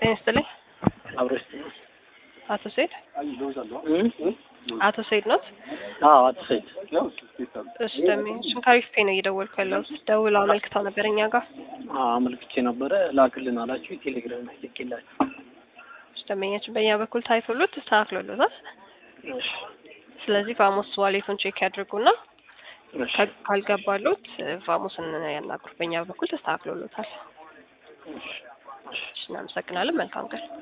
ጤና ይስጥልኝ። አብረሽ አቶ ሰይድ አቶ ሰይድ ኖት? አዎ አቶ ሰይድ እሺ ደሜ ሽንካሪፍ ፔ ነው እየደወልኩ ያለሁት። ደውለው አመልክተው ነበር እኛ ጋር። አዎ አመልክቼ ነበረ ላክልን አላችሁ የቴሌግራም ላይ ልኬላችሁ እሺ ደንበኛችን በእኛ በኩል ታይቶሎት ተስተካክሎሎታል። ስለዚህ ቫሞስ ዋሌቱን ቼክ ያድርጉና እሺ ካልገባሉት ቫሞስን ያናግሩ። በእኛ በኩል ተስተካክሎሎታል። እሺ እሺ እናመሰግናለን። መልካም ቀን